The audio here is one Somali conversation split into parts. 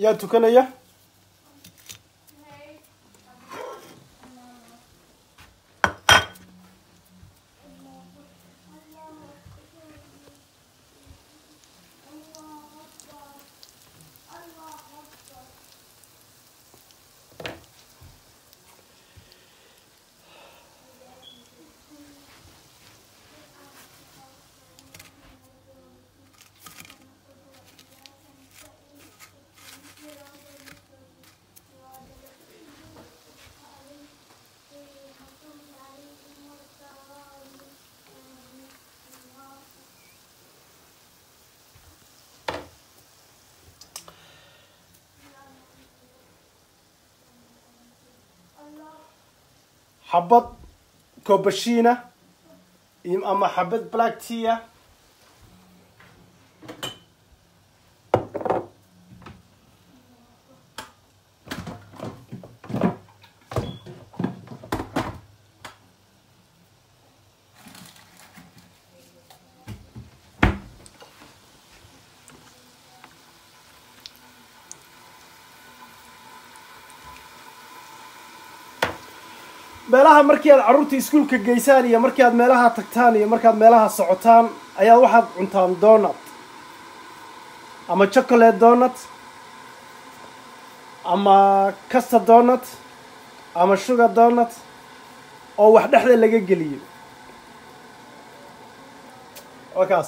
yaa tukanaya xabad kobashiina iyo- ama xabad black tea meelaha markii aad carruurta iskuulka geysaan iyo markii aad meelaha tagtaan iyo markaad meelaha socotaan ayaad waxaad cuntaan donut ama chocolate donut ama custard donut ama sugar donut oo wax dhexda laga geliyo waa kaas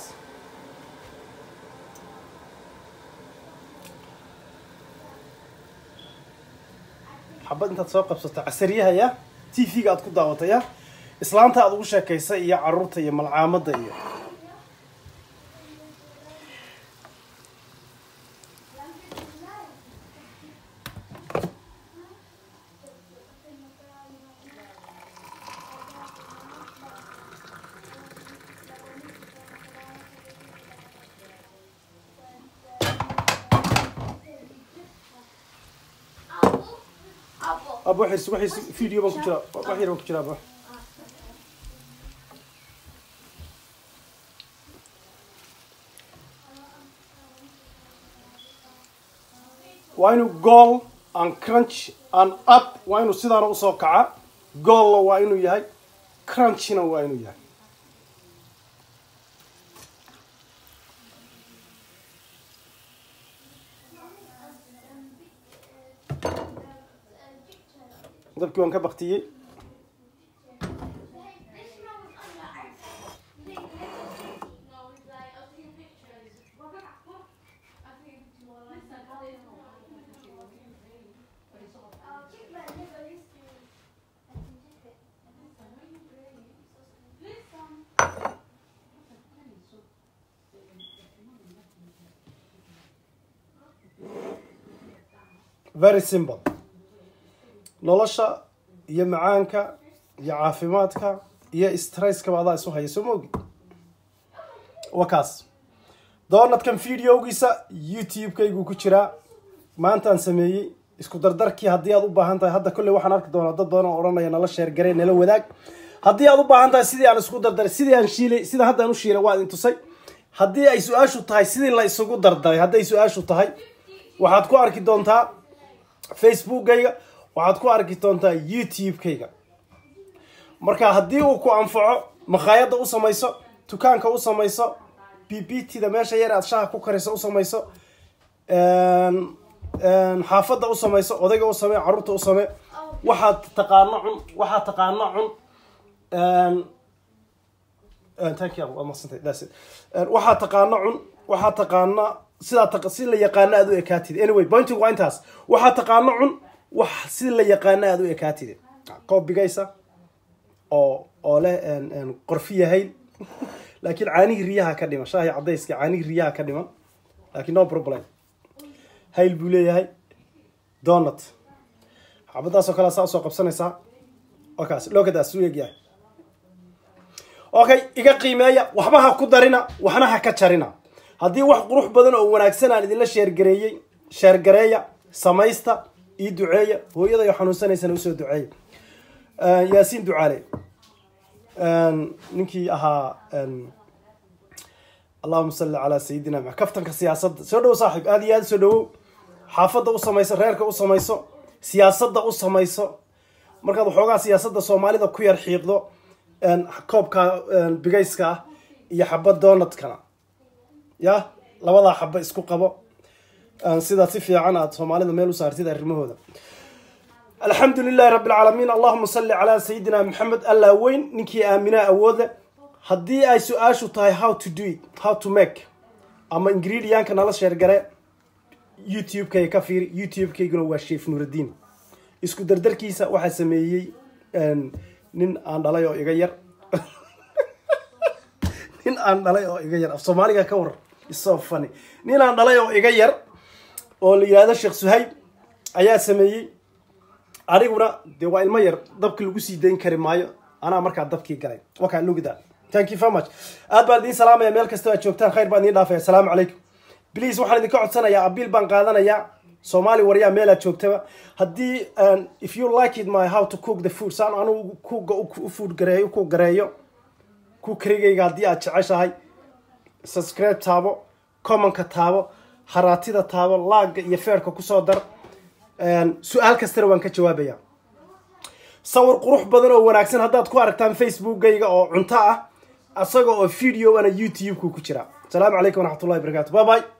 xabad intaad soo qabsato casariyahaya t v-ga aad ku daawataya islaanta aad ugu sheekaysa iyo caruurta iyo malcaamadda iyo aba waxay waxay video baan ku jiraa wax yar baan ku jiraa aba waa inuu goal and crunch and up waa inuu sidaana usoo kaca goolla waa inuu yahay crunchina waa inuu yahay dabkii waan ka baktiyey very simple nolosha iyo macaanka iyo caafimaadka iyo stresskaba adaa isu haya soo maogi waa kaas doonadkan videogiisa youtube-kaygu ku jiraa maantaan sameeyey isku dardarkii haddii aad u baahan tahay hadda kolley waxaan arki doonaa dad badan oo odhanaya nala sheergarey nala wadaag haddii aad u baahan tahay sidii aan isku dardaray sidii aan shiilay sida hadda aan u shiilay waa idin tusay haddii ay su-aashu tahay sidii la isugu dardaray hadday su-aashu tahay waxaad ku arki doontaa facebookayga waxaad ku arki doontaa youtube-kayga marka haddii uu ku anfaco makhaayadda u samayso dukaanka u samayso b b t da meesha yar aad shaha ku kariso u samayso xaafadda u samayso odayga u samee carruurta u samee waxaad taqaano cun waxaad taqaano cun thank you waa madsantay that's it waxaad taqaano cun waxaad taqaana sidaa taqa si la yaqaano aad u ekaatid anyway pointing waa intaas waxaad taqaano cun wax si la yaqaano aad u ekaatid koob bigaysa oo oo leh qorfi yahay laakiin caanihii riyaha ka dhiman shaahi cadayska caanihii riyaha ka dhiman laakiin no problem hayl buu leeyahay donut xabadaas oo kale saa usoo qabsanaysaa okaas lookadaas u egyahay okay iga qiimeeya waxba ha ku darina waxna ha ka jarina haddii wax qurux badan oo wanaagsan aan idinla sheergareeyey sheergareeya samaysta ii duceeya hooyadayo xanuunsanaysana usoo duceeya yaasiin ducaale ninkii ahaa allahuma salli calaa sayidina ma kaftanka siyaasadda soo dhowo saaxiib aada iyo aada soo dhowow xaafadda u samayso reerka u samayso siyaasadda u samayso markaad waxoogaa siyaasadda soomaalida ku yar xiiqdo koobka bigayska ah iyo xaba donaldkana ya labadaa xaba isku qabo sidaa si fiican aad soomaalida meel u saartid arrimahooda alxamdu lilahi rabbi alcaalamiin allahuma salli calaa sayidina maxamed allaa weyn ninkii aaminaa awoodle haddii ay su-aashu tahay how to do it how to make ama ingridiyanka nala sheergare youtube-kayga ka fiiri youtube-kayguna waa sheef nuuraddiin isku dardarkiisa waxaa sameeyey nin aan dhalay oo iga yar nin aan dhalay oo iga yar af soomaaliga ka waran isoo fani nin aan dhalay oo iga yar oo la yihahdo sheekh suhayb ayaa sameeyey aniguna dee waa ilmo yar dabka lagu sii dayn kari maayo anaa markaa dabkii galay wakaa lugda thank you very much aad baan idiin salaamaya meel kastoo aad joogtaan khayr baan idiin dhaafaya asalaamu calaykum please waxaan idinka codsanayaa abiil baan qaadanayaa soomaali waryaa meelaad joogtaba haddii if you like it my how to cook the food saan anugu kuga u food gareeyo ku gareeyo ku karigayga haddii aad jeceshahay subscribe taabo commonka taabo haraatida taabo laaga iyo feerka kusoo dar su-aal kastana waan ka jawaabaya sawir qurux badan oo wanaagsan haddaad ku aragtaan facebookgayga oo cunto ah isaga oo video ana youtube-ku ku jira asalaamu calaykum waraxmatullahi barakatu bye bye